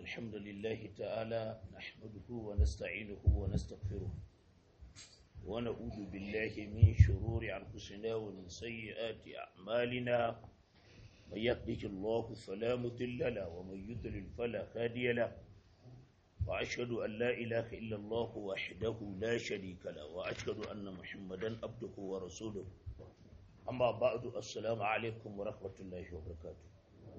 الحمد لله تعالى نحمده ونستعينه ونستغفره ونعوذ بالله من شرور أنفسنا ومن سيئات أعمالنا من يهده الله فلا مضل له ومن يضلل فلا هادي له وأشهد أن لا إله إلا الله وحده لا شريك له وأشهد أن محمدا عبده ورسوله أما بعد السلام عليكم ورحمة الله وبركاته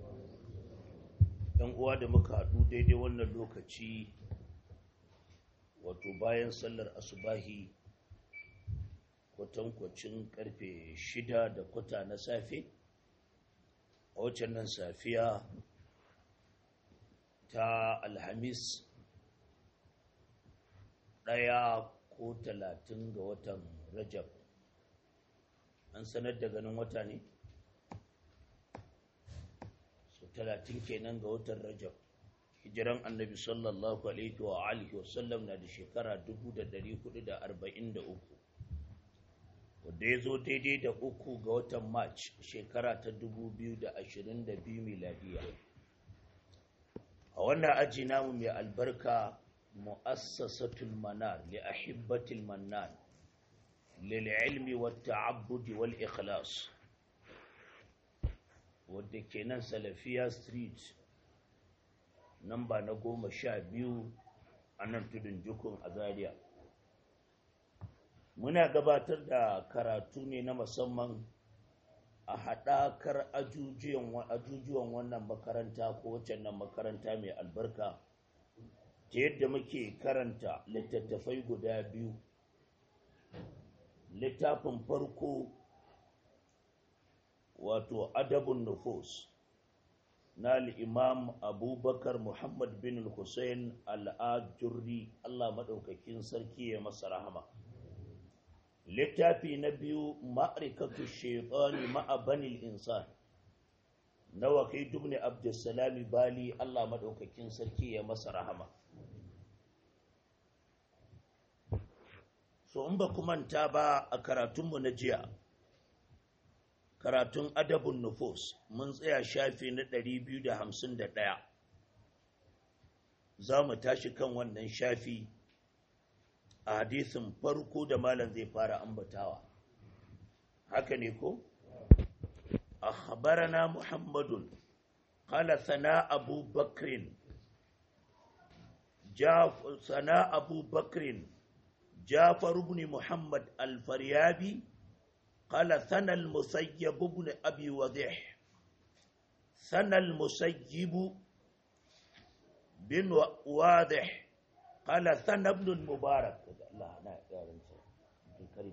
‘yan uwa da muka haɗu daidai wannan lokaci wato bayan sallar asubahi kwatankwacin karfe shida da kwata na safe a waccan nan safiya ta alhamis ɗaya ko talatin ga watan rajab an sanar da ganin wata ne? talatin kenan ga watan rajab hijiran annabi sallallahu alaihi wa alihi wa sallam na da shekara 1443 wadda ya zo daidai da uku ga watan march shekara ta 2022 miladiya a wannan aji namu mai albarka mu'assasatul manar li ahibbatil mannan lil ilmi wat ta'abbudi wal ikhlas wadda ke nan salafiya street namba na goma sha biyu a nan tudun jukun a zaria muna gabatar da karatu ne na musamman a haɗakar ajujuwan wannan makaranta ko waccan nan makaranta mai albarka ta yadda muke karanta littattafai guda biyu littafin farko wato adabun nufus na al'imam abubakar muhammad bin hussein al'ajurri allah maɗaukakin sarki ya masa rahama littafi na biyu ma'arikatu shaitani ma'abanil insan na wakai dubni abdulsalami bali allah maɗaukakin sarki ya masa rahama so in ba manta ba a karatunmu na jiya karatun adabun nufus mun tsaya shafi na 251 za mu tashi kan wannan shafi a hadisin farko da malam zai fara ambatawa haka ne ko akhbarana muhammadun qala sana abu bakrin sana abu bakrin jafar ibn muhammad al-faryabi قال ثنى المسيب بن أبي وضيح ثنى المسيب بن واضح قال ثنى ابن المبارك الله أنا يا الكريم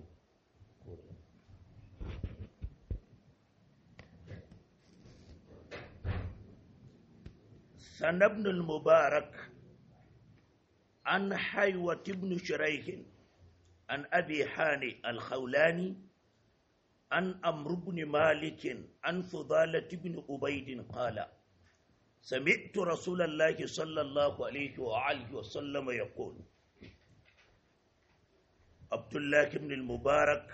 ثنى ابن المبارك عن حيوة بن شريح عن أبي حاني الخولاني عن أمر بن مالك عن فضالة بن أبيد قال سمعت رسول الله صلى الله عليه وآله وسلم يقول عبد الله بن المبارك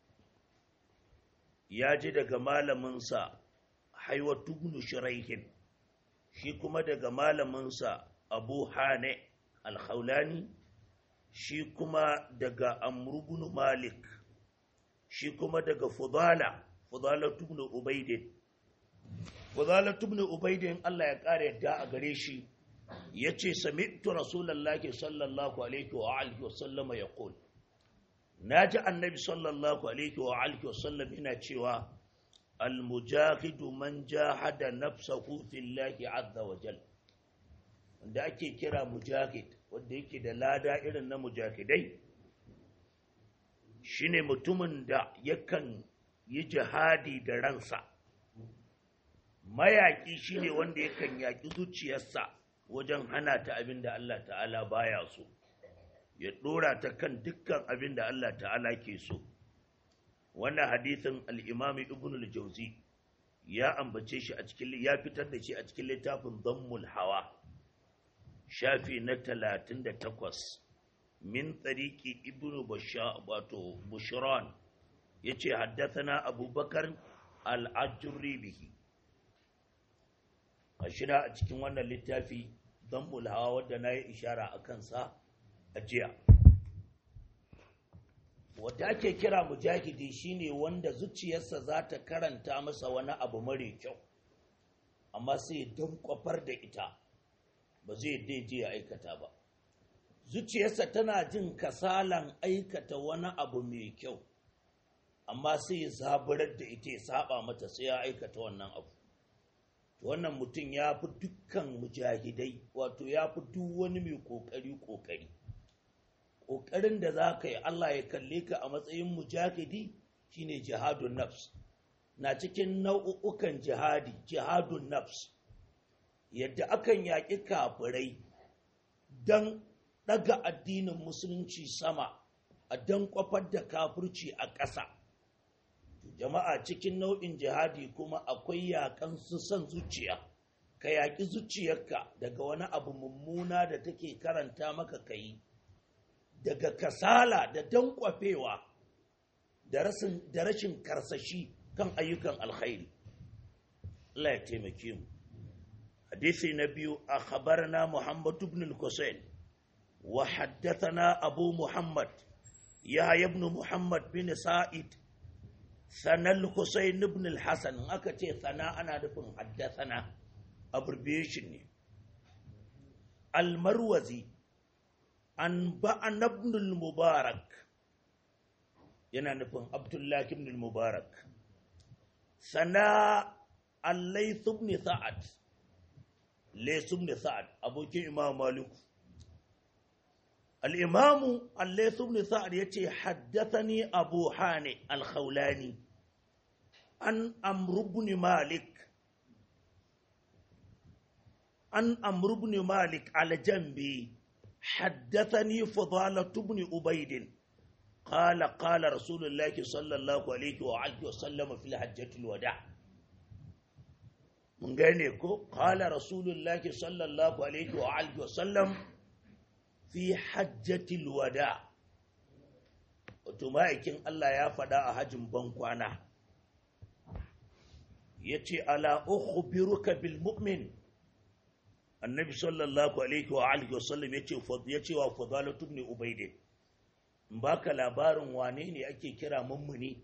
ya ji daga malaminsa haiwatu ibn shiraihin shi kuma daga malaminsa abu hane alhaulani shi kuma daga amru malik shi kuma daga fudala fudala tubni ubaidin fudala tubni ubaidin Allah ya ƙara yadda a gare shi ya ce sami'tu rasulallahi sallallahu alaihi wa alihi wa sallama ya ƙul na ji annabi sallallahu alaihi wa alihi wa sallam ina cewa almujahidu man jahada nafsahu fillahi azza wa jal wanda ake kira mujahid wanda yake da lada irin na mujahidai shine mutumin da yakan yi jihadi da ransa mayaƙi shine wanda yakan yaƙi zuciyarsa wajen hana ta abin da Allah ta'ala baya so ya ɗora ta kan dukkan abin da Allah ta'ala ke so wannan hadisin al'imami ibn al-jauzi ya ambace shi a cikin ya fitar da shi a cikin littafin zammul hawa shafi na talatin da takwas min tsariki ibnu wato bushran ya ce haddathana abubakar al'ajurri bihi a shida a cikin wannan littafi don mulhawa wadda na yi ishara a kansa a jiya wadda ake kira mujahidi shine wanda zuciyarsa za ta karanta masa wani abu mare kyau amma sai don kwafar da ita ba zai daije ya aikata ba zuciyarsa tana jin kasalan aikata wani abu mai kyau amma sai ya zaburar da ita ya saba mata sai ya aikata wannan abu wannan mutum ya fi dukkan mujahidai wato ya fi duk wani mai kokari kokari kokarin da za ka yi Allah ya kalle ka a matsayin mujahidi shine jihadun nafs na cikin nau'ukan jihadi jihadun nafs yadda akan yaƙi kafirai don ɗaga addinin musulunci sama a don kwafar da kafirci a ƙasa jama'a cikin nau'in jihadi kuma akwai yaƙan su son zuciya ka yaƙi zuciyarka daga wani abu mummuna da take karanta maka ka yi daga kasala da dankwafewa da rashin karsashi kan ayyukan alkhairi Allah ya taimake mu hadisi na biyu a khabarna Muhammad ibn al-Husayn wa haddathana Abu Muhammad ya ibn Muhammad bin Sa'id sanal Husayn ibn al-Hasan aka ce sana ana nufin haddathana abbreviation ne al-Marwazi an ba'an ibn al-Mubarak yana nufin Abdullah ibn al-Mubarak sana al-Layth ibn Sa'ad Layth ibn Sa'ad abokin Imam Malik al-Imam al-Layth ibn Sa'ad yace haddathani Abu Hani al-Khawlani an Amr ibn Malik an Amr ibn Malik al-Jambi حدثني فضالة بن أبيد قال قال رسول الله صلى الله عليه وآله وسلم في الحجة الوداع من غيركو قال رسول الله صلى الله عليه وآله وسلم في حجة الوداع وتمائكين الله يا فدا أهجم بنكوانا يتي ألا أخبرك بالمؤمن annabi sallallahu alaihi wa alihi wa sallam yace yace wa fadalatu ibn ubayd in baka labarin wane ne ake kira mummuni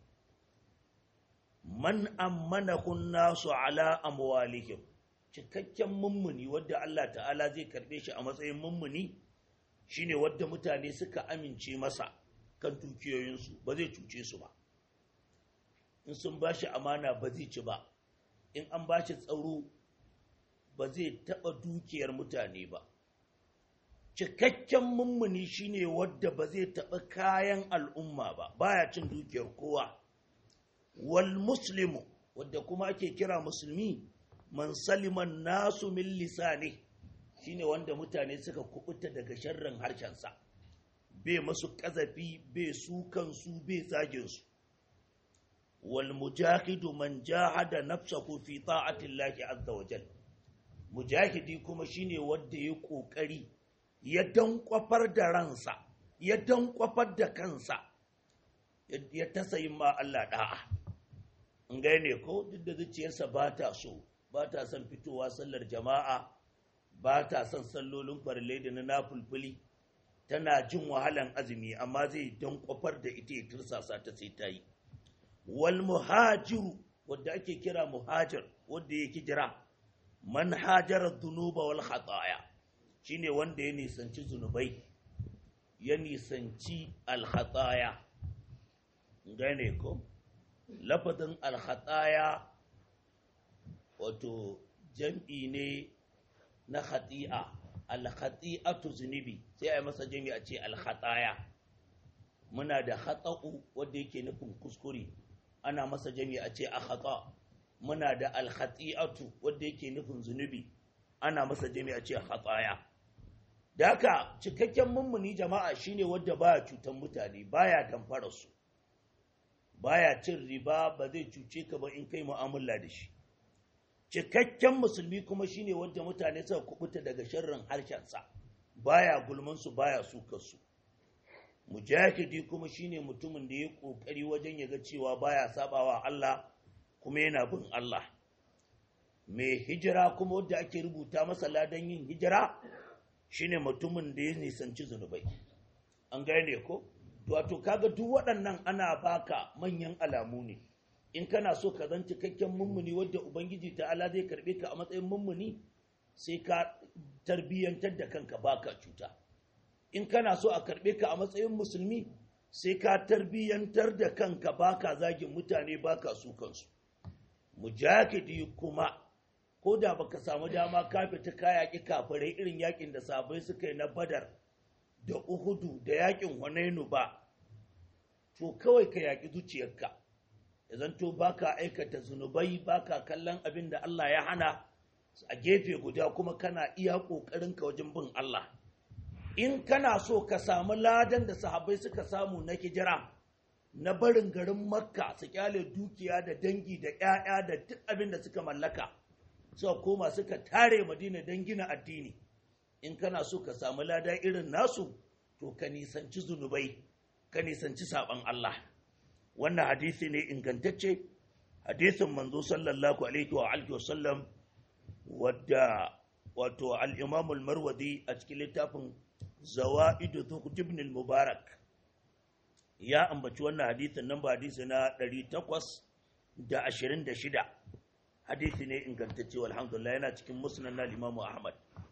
man ammanahu nasu ala amwalihim cikakken mummuni wadda Allah ta'ala zai karbe shi a matsayin mummuni shine wadda mutane suka amince masa kan dukiyoyinsu ba zai cuce su ba in sun bashi amana ba zai ci ba in an bashi tsaro ba zai taɓa dukiyar mutane ba cikakken mummuni shine wadda ba zai taɓa kayan al'umma ba baya cin dukiyar kowa wal muslimu wadda kuma ake kira musulmi man saliman nasu min lisani shine wanda mutane suka kubuta daga sharrin harshensa bai masu ƙazafi bai su kansu bai zaginsu wal mujahidu man jahada nafsahu fi ta'atillahi azza wa jalla mujahidi kuma shine wanda ya kokari ya dankwafar da ransa ya dankwafar da kansa ya tasayin ma Allah da'a in gane ko duk da zuciyarsa ba ta so ba ta son fitowa sallar jama'a ba ta son sallolin farle da na nafulfuli tana jin wahalan azumi amma zai dankwafar da ita ya tursasa ta sai ta yi wal muhajiru wadda ake kira muhajir wadda ya jira man hajara dhunuba wal khataya shine wanda ya nisanci zunubai ya nisanci al khataya gane ko lafazin al khataya wato jam'i ne na khati'a al khati'atu zunubi sai a yi masa jam'i a ce al khataya muna da khata'u wanda yake nufin kuskure ana masa jam'i a ce a khata' muna da alkhati'atu wanda yake nufin zunubi ana masa jami'a ce khataya da haka cikakken mummuni jama'a shine wanda baya cutan mutane baya damfara su baya cin riba ba zai cuce ka ba in kai mu'amala da shi cikakken musulmi kuma shine wanda mutane suka kubuta daga sharrin harshensa baya gulman su baya sukar su mujahidi kuma shine mutumin da ya kokari wajen ya ga cewa baya sabawa Allah kuma yana bin Allah mai hijira kuma wadda ake rubuta masa ladan yin hijira shine mutumin da ya nisanci zunubai an gane ko wato kaga duk waɗannan ana baka manyan alamu ne in kana so ka zan cikakken mummuni wadda ubangiji ta'ala zai karbe ka a matsayin mummuni sai ka tarbiyyantar da kanka baka cuta in kana so a karbe ka a matsayin musulmi sai ka tarbiyyantar da kanka baka zagin mutane baka su kansu mujahidi kuma ko da baka samu dama ka fita ka yaƙi kafirai irin yaƙin da sabai suka yi na badar da uhudu da yaƙin hunainu ba to kawai ka yaƙi zuciyarka ya zanto baka aikata zunubai baka kallon abin da Allah ya hana a gefe guda kuma kana iya ƙoƙarinka wajen bin Allah in kana so ka samu ladan da sahabbai suka samu na hijira na barin garin makka su kyale dukiya da dangi da 'ya'ya da duk abin da suka mallaka suka koma suka tare madina don gina addini in kana so ka samu lada irin nasu to ka nisanci zunubai ka nisanci saban Allah wannan hadisi ne ingantacce hadisin manzo sallallahu alaihi wa alihi wa sallam wadda wato al-imam al-marwazi a cikin littafin zawaidu zuhd ibn al-mubarak ya ambaci wannan hadisin nan ba hadisi na 826 hadisi ne ingantacce alhamdulillah yana cikin musnad na Imam Ahmad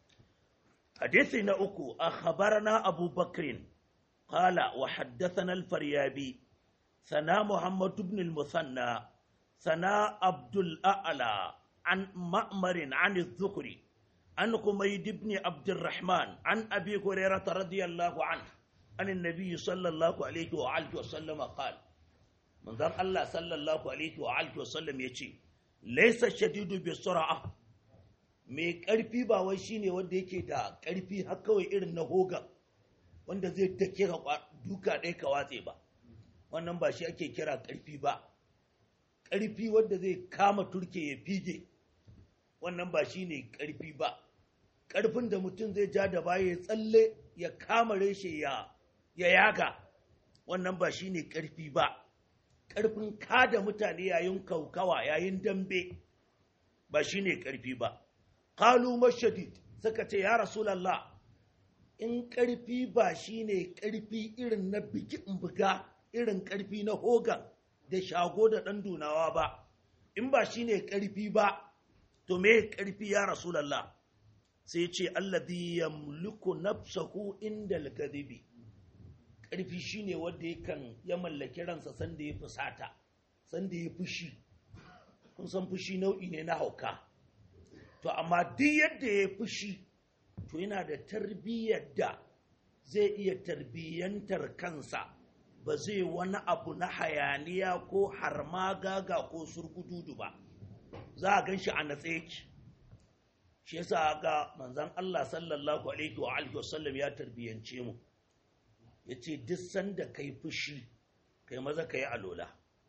hadisi na uku akhbarana Abu Bakr qala wa haddathana al-Faryabi sana Muhammad ibn al-Musanna sana Abdul A'la an Ma'mar an az-Zuhri an Humayd ibn Abd الرحمن عن أبي هريرة رضي الله عنه عن النبي صلى الله عليه وآله وسلم قال من ذا الله صلى الله عليه وآله وسلم يجي laisa shadidu bi sura'a mai karfi ba wai shine wanda yake da karfi har kawai irin na hoga wanda zai take ka duka ɗaya ka watse ba wannan ba shi ake kira karfi ba karfi wanda zai kama turke ya fige wannan ba shine karfi ba karfin da mutum zai ja da baya ya tsalle ya kama reshe ya ya yaga wannan ba shine karfi ba ƙarfin kada mutane yayin kaukawa yayin dambe ba shi ne ƙarfi ba. Kalu mashadid suka ce, Ya Rasulallah, in ƙarfi ba shi ne ƙarfi irin na bikin buga irin ƙarfi na hogan da shago da ɗan dunawa ba, in ba shi ne ƙarfi ba, to me ƙarfi ya Rasulallah, sai ce, Alladhi yamliku nafsahu inda al-kadhibi ƙarfi shi ne wanda yakan ya mallaki ransa sanda ya fusata sanda ya fushi kun san fushi nau'i ne na hauka to amma duk yadda ya fushi to yana da tarbiyyar da zai iya tarbiyyantar kansa ba zai wani abu na hayaniya ko harma gaga ko surgududu ba za a gan shi a natse yake shi yasa ga manzon Allah sallallahu alaihi wa alihi wasallam ya tarbiyyance mu ya ce duk sanda kai fushi kai maza ka yi alola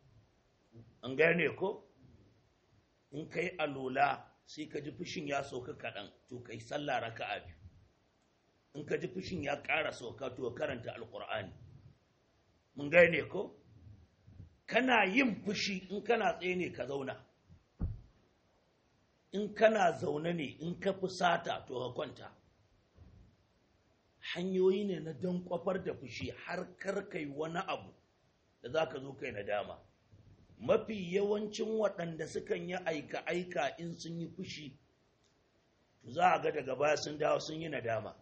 an gane ko in ka yi alola sai ka ji fushin ya sauka kaɗan to kai sallah raka'a biyu in ka ji fushin ya ƙara sauka to karanta alƙur'ani mun gane ko kana yin fushi in kana tsaye ne ka zauna in kana zaune ne in ka fusata to ka kwanta hanyoyi ne na don kwafar da fushi har karkai wani abu da za ka zo kai nadama mafi yawancin waɗanda sukan yi aika-aika in sun yi fushi za a ga daga baya sun dawo sun yi nadama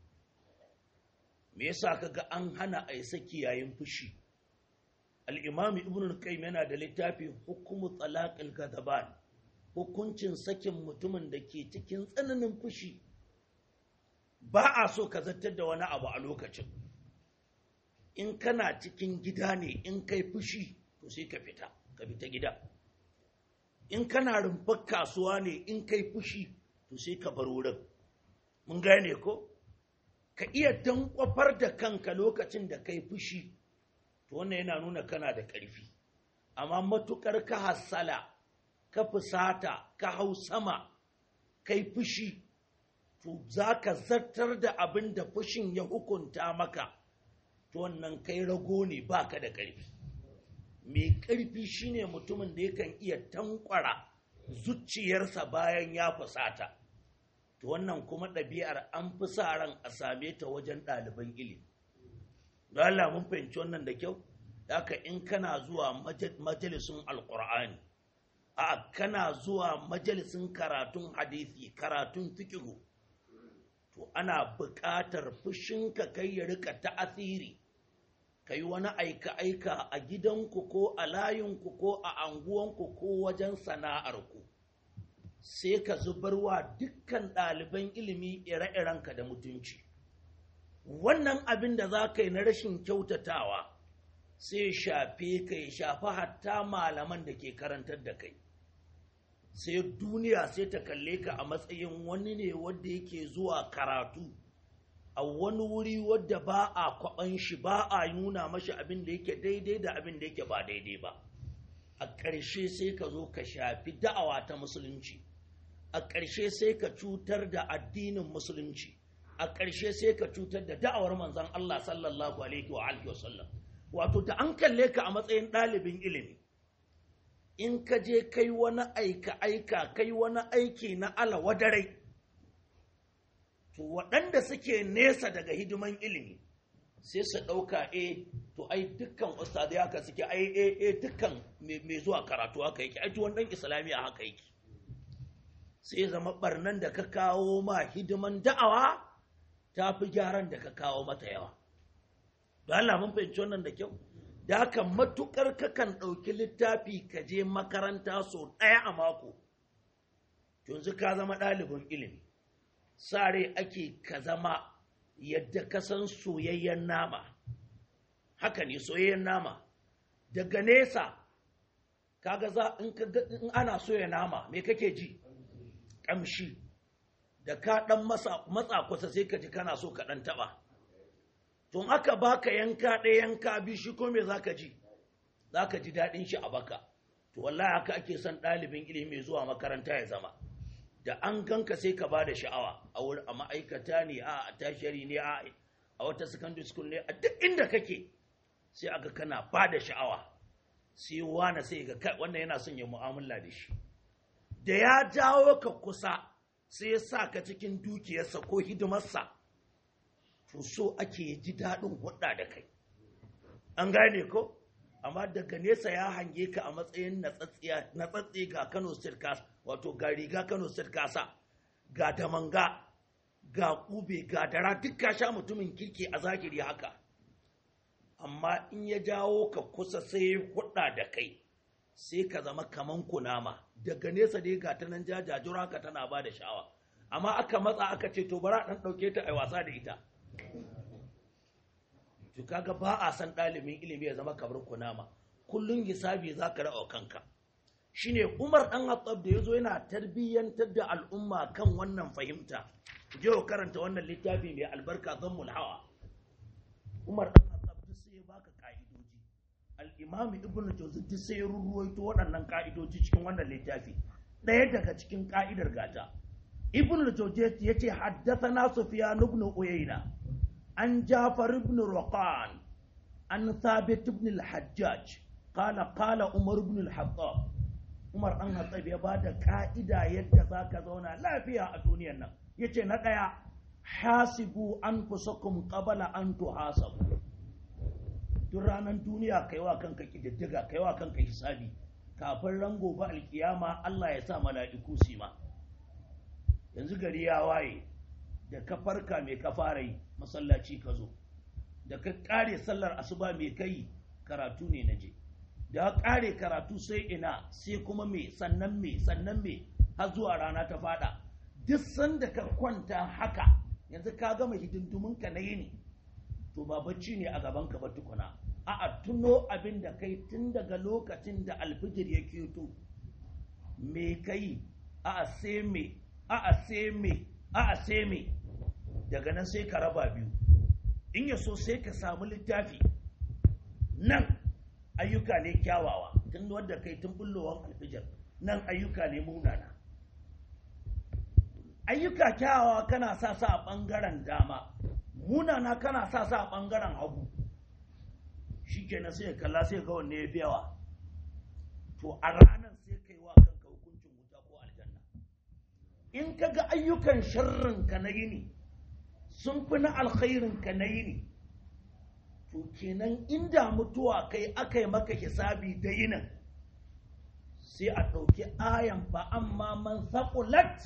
me yasa kaga an hana a yi saki yayin fushi al'imami ibn al-qayyim yana da littafi hukumu talaqil gadaban hukuncin sakin mutumin da ke cikin tsananin fushi ba a so ka zartar da wani abu a lokacin in kana cikin gida ne in kai fushi to sai ka fita ka fita gida in kana rumfar kasuwa ne in kai fushi to sai ka bar wurin mun gane ko ka iya dankwafar da kanka lokacin da kai fushi to wannan yana nuna kana da ƙarfi amma matukar ka hassala ka fusata ka hau sama kai fushi to za ka zartar da abin da fushin ya hukunta maka to wannan kai rago ne baka da ƙarfi mai ƙarfi shine mutumin da yakan iya tankwara zuciyarsa bayan ya fusata to wannan kuma ɗabi'ar an fi sa ran a same ta wajen ɗaliban ilimi don Allah mun fahimci wannan da kyau haka in kana zuwa majalisun alƙur'ani a kana zuwa majalisun karatun hadisi karatun fikihu to ana buƙatar fushinka kai ya rika ta'asiri ka yi wani aika-aika a gidanku ko a layinku ko a anguwanku ko wajen sana'arku sai ka zubarwa dukkan ɗaliban ilimi ire-irenka da mutunci wannan abin da za ka yi na rashin kyautatawa sai shafe ka ya shafi hatta malaman da ke karantar da kai sai duniya sai ta kalle ka a matsayin wani ne wadda yake zuwa karatu a wani wuri wadda ba a kwaban shi ba a nuna mashi abin da yake daidai da abin da yake ba daidai ba a ƙarshe sai ka zo ka shafi da'awa ta musulunci a ƙarshe sai ka cutar da addinin musulunci a ƙarshe sai ka cutar da da'awar manzon Allah sallallahu alaihi wa alihi wasallam wato da an kalle ka a matsayin ɗalibin ilimi in ka je kai wani aika aika kai wani aiki na ala wadarai to waɗanda suke nesa daga hidiman ilimi sai su ɗauka e to ai dukkan ustadai haka suke ai e e dukkan mai zuwa karatu haka yake ai tuwon ɗan islamiyya haka yake sai zama ɓarnan da ka kawo ma hidiman da'awa ta fi gyaran da ka kawo mata yawa don Allah mun fahimci wannan da kyau da haka matukar kakan ɗauki littafi ka je makaranta sau ɗaya a mako yanzu ka zama ɗalibin ilimi sare ake ka zama yadda ka san soyayyen nama haka ne soyayyen nama daga nesa kaga za in ana soya nama me kake ji ƙamshi da ka ɗan matsa kusa sai ka ji kana so ka ɗan taɓa tun aka baka yanka ɗaya yanka bi shi ko me zaka ji zaka ji daɗin shi a baka to wallahi haka ake son ɗalibin ilimi zuwa makaranta ya zama da an ganka sai ka bada sha'awa a wurin a ma'aikata ne a tashari ne a a wata secondary school ne a duk inda kake sai aka kana bada sha'awa sai wani sai ga kai wannan yana son ya mu'amala da shi da ya jawo ka kusa sai ya sa ka cikin dukiyarsa ko hidimarsa to so ake ji daɗin hudda da kai an gane ko amma daga nesa ya hange ka a matsayin natsatsi ga kano state kasa wato ga riga kano state kasa ga damanga ga kube ga dara duk ka sha mutumin kirki a zahiri haka amma in ya jawo ka kusa sai hudda da kai sai ka zama kaman kunama daga nesa dai ga ta nan jajajura ka tana ba da sha'awa amma aka matsa aka ce to bara ɗan ɗauke ta a wasa da ita to kaga ba a san ɗalibin ilimi ya zama kamar kunama kullun hisabi za ka ra'o kanka shine umar ɗan hattab da ya zo yana tarbiyyantar da al'umma kan wannan fahimta je karanta wannan littafi mai albarka zammul hawa umar ɗan hattab duk sai ya baka ka'idoji al-imam ibn jawzi duk sai ya ruruwaito waɗannan ka'idoji cikin wannan littafi ɗaya daga cikin ka'idar gata ibn jawzi yace haddathana sufyan ibn uyayna عن جعفر بن رقان عن ثابت بن الحجاج قال قال عمر بن الخطاب عمر أن الطيب يبادى كائدة يدفع كذونا لا فيها الدنيا نا يتي نقيا حاسبوا أنفسكم قبل أن تحاسبوا duk ranar duniya kaiwa kanka kididdiga kaiwa kanka hisabi kafin rango ba alkiyama Allah ya sa mala'iku su ma yanzu gari ya waye da ka farka mai ka fara yi masallaci ka zo da ka kare sallar asuba mai kai karatu ne na je da ka kare karatu sai ina sai kuma me sannan me sannan me har zuwa rana ta fada duk sanda ka kwanta haka yanzu ka gama hidindumin ka na yini to ba bacci ne a gaban ka ba tukuna a'a tuno abin da kai tun daga lokacin da alfijir ya keto me kai a'a sai me a'a sai me a'a sai me daga nan sai ka raba biyu in ya so sai ka samu littafi nan ayyuka ne kyawawa tun wadda kai tun bullowar alfijar nan ayyuka ne munana ayyuka kyawawa kana sa sa a ɓangaren dama munana kana sa sa a ɓangaren hagu shi kenan sai kalla sai ga wanne ya fi yawa to a ranar sai kai wa kanka hukuncin wuta in ka ga ayyukan sharrinka na yini sun fi na alkhairinka na yini to kenan inda mutuwa kai aka yi maka hisabi da yinin sai a ɗauki ayan fa amma man saƙulat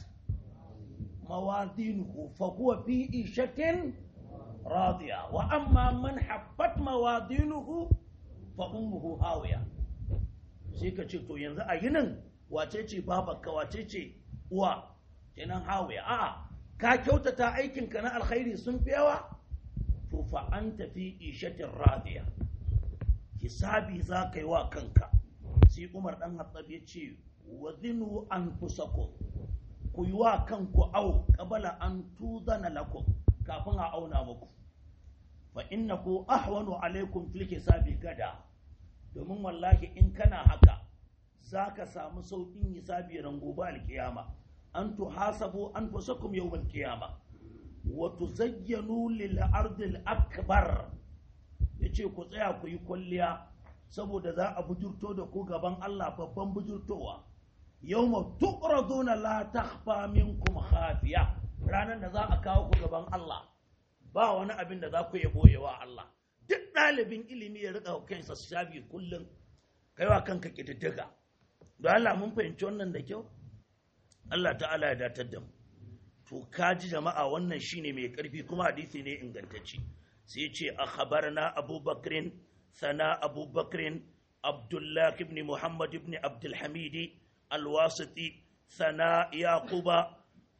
mawazinuhu fa huwa fi ishatin radiya wa amma man haffat mawazinuhu fa ummuhu hawiya sai ka ce to yanzu a yinin wace ce babarka wace ce uwa kenan hawiya a'a ka kyautata aikinka na alkhairi sun fi yawa to fa an tafi ishatin radiya hisabi za ka yi wa kanka sai umar dan hattab ya ce wa zinu an fusakum ku yi wa kanku au qabala an tuzana lakum kafin a auna muku fa innahu ahwanu alaikum fil hisabi gada domin wallahi in kana haka za ka samu sauƙin hisabi ran gobe alkiyama an tuhasabu an fusakum yawmal qiyama wa tuzayyanu lil ardil akbar yace ku tsaya ku yi kwalliya saboda za a bujurto da ku gaban Allah babban bujurtowa yawma tuqraduna la takhfa minkum khafiya ranan da za a kawo ku gaban Allah ba wani abin da za ku yi boyewa Allah duk ɗalibin ilimi ya rika kansa shafi kullum kaiwa kanka kididdiga don Allah mun fahimci wannan da kyau Allah ta'ala ya datar da mu to kaji jama'a wannan shine mai karfi kuma hadisi ne ingantacce sai ce a khabarna abubakrin sana abubakrin abdullah ibn muhammad ibn abdul hamidi alwasiti sana yaquba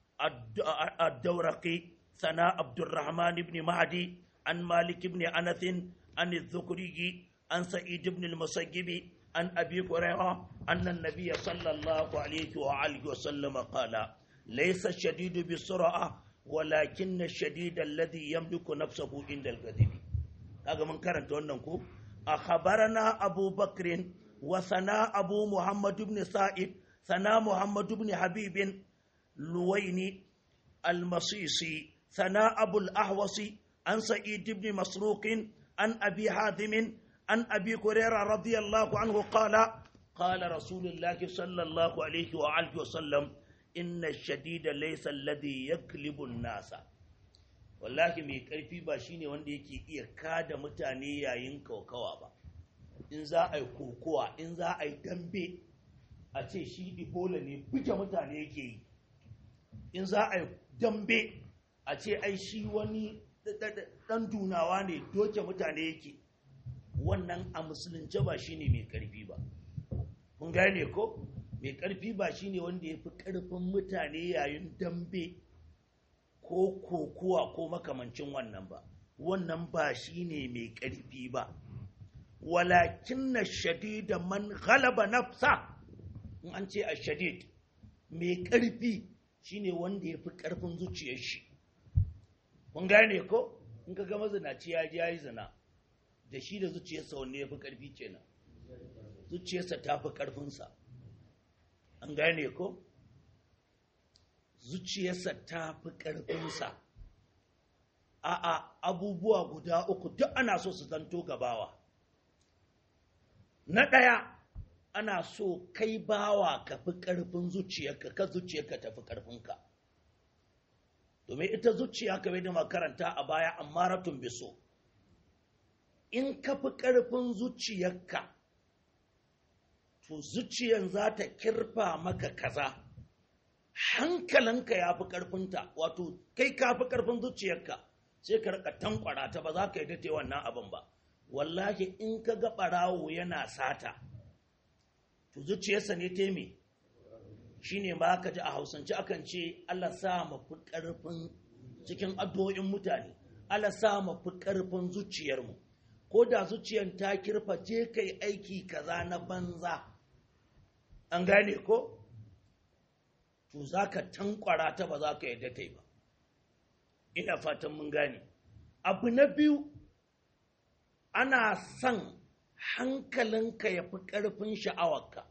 ad-dawraqi sana abdurrahman ibn mahdi an malik ibn anath an az-zukrigi an sa'id ibn al-musayyib عن أبي هريرة أن النبي صلى الله عليه وآله وسلم قال ليس الشديد بالسرعة ولكن الشديد الذي يملك نفسه عند الغضب kaga mun karanta wannan ko akhbarana Abu Bakr wa sana Abu Muhammad ibn Sa'id sana Muhammad ibn Habib Luwaini al-Masisi sana Abu al-Ahwasi an Sa'id ibn Masruq an Abi Hadim عن أبي هريرة رضي الله عنه قال قال رسول الله صلى الله عليه وآله وسلم إن الشديد ليس الذي يكلب الناس wallahi mai ƙarfi ba shine wanda yake iya kada mutane yayin kokawa ba in za a yi kokowa in za a yi dambe a ce shi ibola ne buge mutane yake yi in za a yi dambe a ce ai shi wani ɗan dunawa ne doke mutane yake wannan a musulunce ba shine mai karfi ba kun gane ko mai karfi ba shine wanda ya fi karfin mutane yayin dambe ko kokuwa ko makamancin wannan ba wannan ba shine mai karfi ba walakin na shadida man ghalaba nafsa in an ce a shadid mai karfi shine wanda ya fi karfin zuciyar shi kun gane ko in ka ga mazinaci ya ji ya yi zina da shi da zuciyarsa wanne ya fi ƙarfi kenan zuciyarsa ta fi ƙarfinsa an gane ko zuciyarsa ta fi ƙarfinsa a'a abubuwa guda uku duk ana so su zanto gabawa na ɗaya ana so kai bawa ka fi ƙarfin zuciyarka ka zuciyarka ta fi ƙarfinka domin ita zuciya kamar da makaranta a baya amma ratun biso in ka fi ƙarfin zuciyarka to zuciyan za ta kirfa maka kaza hankalinka ya fi ƙarfinta wato kai ka fi ƙarfin zuciyarka sai ka rika tankwara ta ba za ka yi date wannan abin ba wallahi in ka ga ɓarawo yana sata to zuciyarsa ne ta me shi ne ma ka ji a hausance akan ce Allah sa mafi ƙarfin cikin addu'o'in mutane Allah sa mafi ƙarfin zuciyarmu ko da zuciyar ta kirfa je kai aiki kaza na banza an gane ko to za ka tankwara ta ba za ka yadda ta yi ba ina fatan mun gane abu na biyu ana son hankalinka ya fi ƙarfin sha'awarka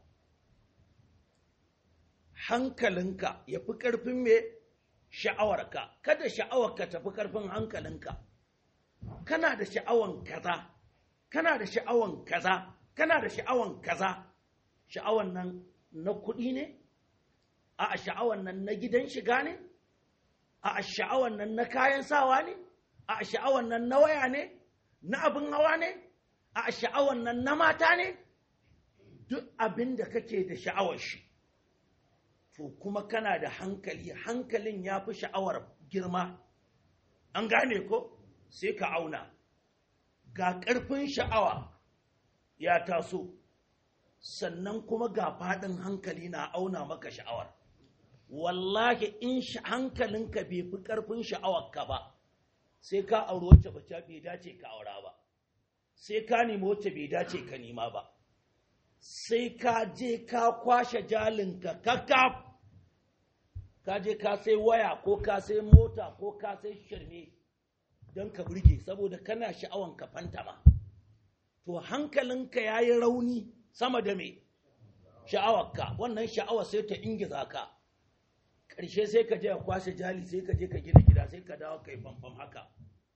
hankalinka ya fi ƙarfin me sha'awarka kada sha'awarka ta fi ƙarfin hankalinka kana da sha'awan kaza kana da sha'awan kaza kana da sha'awan kaza sha'awan nan na kuɗi ne a sha'awan nan na gidan shiga ne a sha'awan nan na kayan sawa ne a sha'awan nan na waya ne na abin hawa ne a sha'awan nan na mata ne duk abin da kake da sha'awar shi to kuma kana da hankali hankalin ya fi sha'awar girma an gane ko sai ka auna ga ƙarfin sha'awa ya taso sannan kuma ga faɗin hankali na auna maka sha'awar wallahi in hankalinka bai fi ƙarfin sha'awarka ba sai ka auri wacce bacci bai dace ka aura ba sai ka nemi wacce bai dace ka nema ba sai ka je ka kwashe jalinka kakaf ka je ka sai waya ko ka sai mota ko ka sai shirme don ka burge saboda kana sha'awan ka fantama to hankalinka ya yi rauni sama da me sha'awarka wannan sha'awa sai ta ingiza ka ƙarshe sai ka je ka kwashe jali sai ka je ka gina gida sai ka dawo kai famfam haka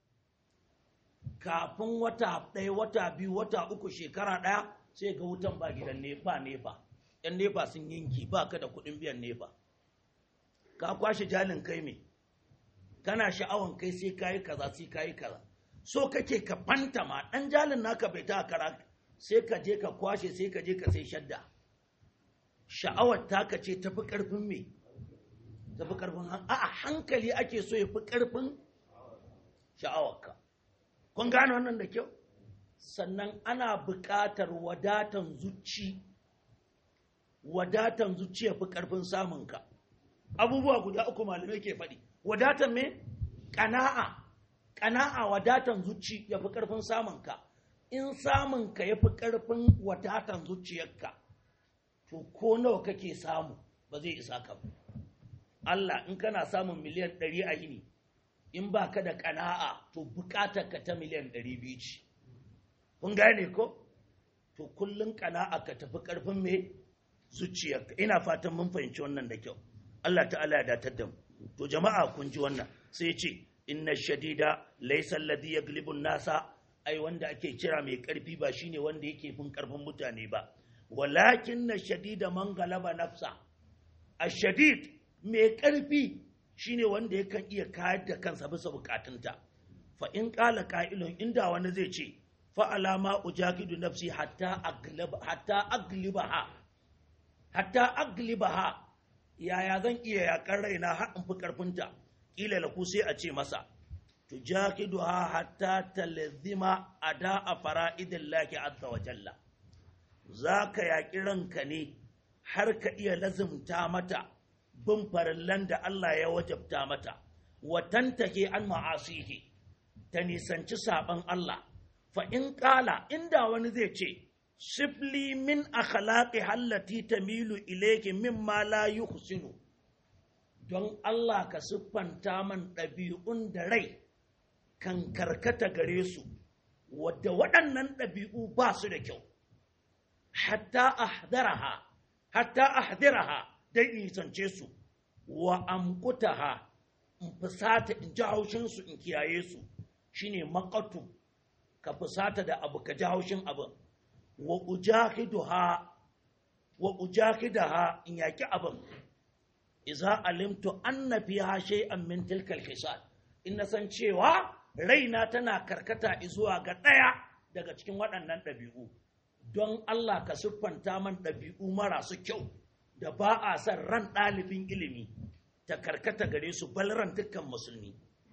kafin wata ɗaya wata biyu wata uku shekara ɗaya sai ga wutan ba gidan nefa nefa yan nefa sun yanki ba ka da kuɗin biyan nefa ka kwashe jalin kai me kana sha'awan kai sai kayi kaza sai kayi kaza so kake ka fantama ɗan jalin naka bai ta kara sai ka je ka kwashe sai ka je ka sai shadda sha'awar taka ce tafi ƙarfin me tafi ƙarfin a hankali ake so ya fi ƙarfin sha'awarka kun gane wannan da kyau sannan ana buƙatar wadatan zuci wadatan zuci ya fi ƙarfin samunka abubuwa guda uku malamai ke faɗi wadatan me ƙana'a ƙana'a wadatan zuci ya fi ƙarfin samunka in samunka ya fi ƙarfin wadatan zuciyarka to ko nawa kake samu ba zai isa ka ba Allah in kana samun miliyan ɗari a yini in ba ka da ƙana'a to buƙatar ka ta miliyan ɗari biyu ce kun gane ko to kullum ƙana'a ka tafi ƙarfin me zuciyarka ina fatan mun fahimci wannan da kyau Allah ta'ala ya datar da mu to jama'a kun ji wannan sai ce inna shadida laysa alladhi yaglibu nasa ai wanda ake kira mai karfi ba shine wanda yake fin karfin mutane ba walakin na shadida man galaba nafsa ashadid mai karfi shine wanda yakan iya kayar da kansa bisa bukatunta fa in qala qa'ilun inda wani zai ce fa alama ujakidu nafsi hatta aglib hatta aglibaha hatta aglibaha yaya zan iya yakar raina har in fi karfinta kila lahu sai a ce masa tujakiduha hatta talzima ada fara'idillahi azza wa jalla zaka yaki ranka ne har ka iya lazimta mata bin farallan da Allah ya wajabta mata wa tantake an ma'asihi ta nisanci saban Allah fa in kala inda wani zai ce sifli min akhlaqi hallati tamilu ilayki mimma la yuhsinu don Allah ka siffanta man ɗabi'un da rai kan karkata gare su wadda waɗannan ɗabi'u ba su da kyau hatta ahdaraha hatta ahdiraha dai nisance su wa amkutaha in fusata in ji haushinsu in kiyaye su shine makatu ka fusata da abu ka ji haushin abin wa ujahiduha wa ujahidaha in yaki abin iza alimtu anna fiha shay'an min tilka al-khisal in na san cewa raina tana karkata zuwa ga ɗaya daga cikin waɗannan ɗabi'u don Allah ka siffanta man ɗabi'u marasu kyau da ba a son ran ɗalibin ilimi ta karkata gare su balran dukkan musulmi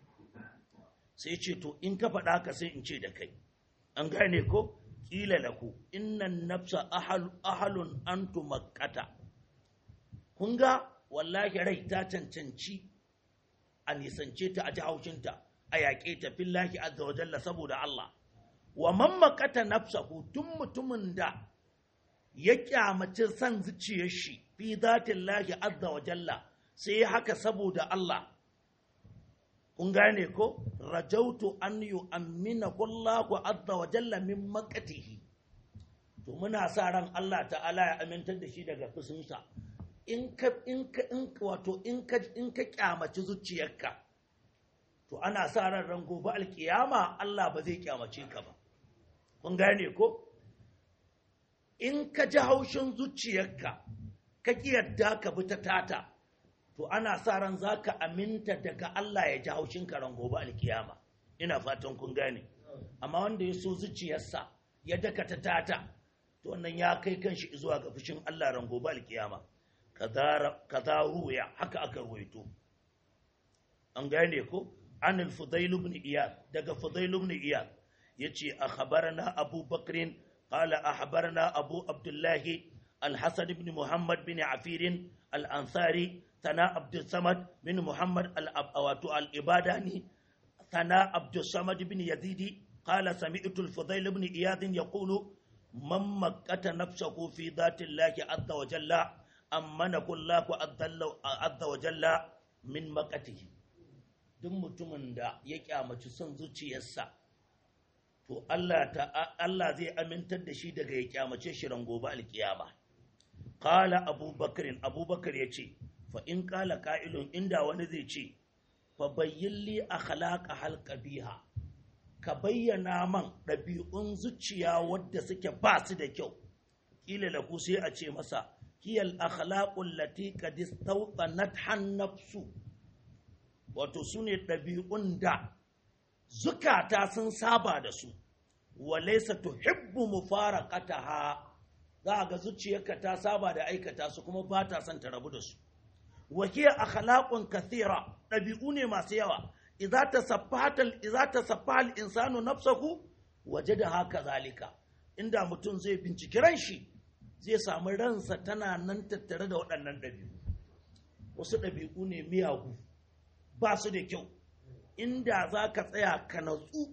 sai ce to in ka faɗa ka sai in ce da kai an gane ko ƙila lahu innan nafsa ahalun antu makkata kun ga wallahi rai ta cancanci a nisance ta a ji haushinta a yaƙe ta fillahi azza wa jalla saboda Allah wa man makata nafsahu tun mutumin da ya kyamaci san zuciyar shi fi zatin lahi azza wa jalla sai haka saboda Allah kun gane ko rajautu an yu'ammina kullahu azza wa jalla min makatihi to muna sa ran Allah ta'ala ya amintar da shi daga fusunsa in ka in ka in wato in ka in ka kyamaci zuciyarka to ana sa ran ran gobe alkiyama Allah ba zai kyamace ka ba kun gane ko in ka ji haushin zuciyarka ka ki yadda ka bi ta tata to ana sa ran za ka aminta daga Allah ya ji haushin karan gobe alkiyama ina fatan kun gane amma wanda ya so zuciyarsa ya dakata tata to wannan ya kai kanshi zuwa ga fushin Allah ran gobe alkiyama kaza ruya haka aka ruwaito an gane ko an al-fudail ibn iyad daga fudail ibn iyad yace akhbarana abu bakr qala akhbarana abu abdullah al-hasan ibn muhammad bin afir al-ansari sana abdul samad bin muhammad al-abawatu al-ibadani sana abdul samad bin yazidi قال سمعت الفضيل بن إياد يقول من مكت نفسه في ذات الله عز وجل أمنه الله عز وجل من مكته duk mutumin da ya kyamaci son zuciyarsa to Allah ta Allah zai amintar da shi daga ya kyamace shi ran gobe alkiyama qala abubakar abubakar yace fa in qala qa'ilun inda wani zai ce fa bayyin li akhlaqa hal qabiha ka bayyana man ɗabi'un zuciya wadda suke ba su da kyau ƙila lahu sai a ce masa hiyal akhlaqul lati qad istawtanat nafsu wato su ne ɗabi'un da zukata sun saba da su walaysa tuhibbu mufaraqataha za ga zuciyarka ta saba da aikata su kuma ba ta son ta rabu da su wa hiya akhlaqun kathira ɗabi'u ne masu yawa idza tasaffaha idza tasaffaha al-insanu nafsahu wajada haka zalika inda mutum zai binciki ran shi zai samu ransa tana nan tattare da waɗannan ɗabi'u wasu ɗabi'u ne miyagu ba su da kyau inda za ka tsaya ka natsu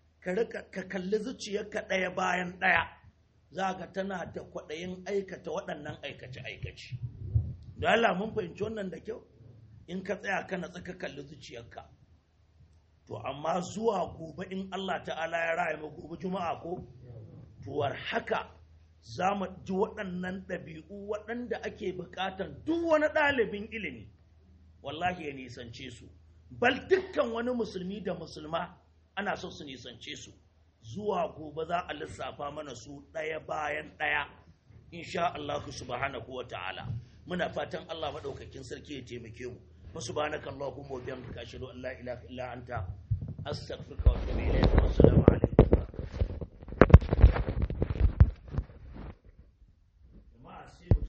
ka kalli zuciyarka ɗaya bayan ɗaya za ka tana da kwaɗayin aikata waɗannan aikace-aikace da Allah mun fahimci wannan da kyau in ka tsaya ka natsu ka kalli zuciyarka to amma zuwa gobe in Allah ta'ala ya raya mu gobe juma'a ko tuwar haka za mu ji waɗannan ɗabi'u waɗanda ake buƙatar duk wani ɗalibin ilimi wallahi ya nisance su bal dukkan wani musulmi da musulma ana so su nisance su zuwa gobe za a lissafa mana su ɗaya bayan ɗaya insha Allah subhanahu wa ta'ala muna fatan Allah maɗaukakin sarki ya taimake mu فسبحانك اللهم وبحمدك اشهد ان لا اله الا انت استغفرك واتوب اليك والسلام عليكم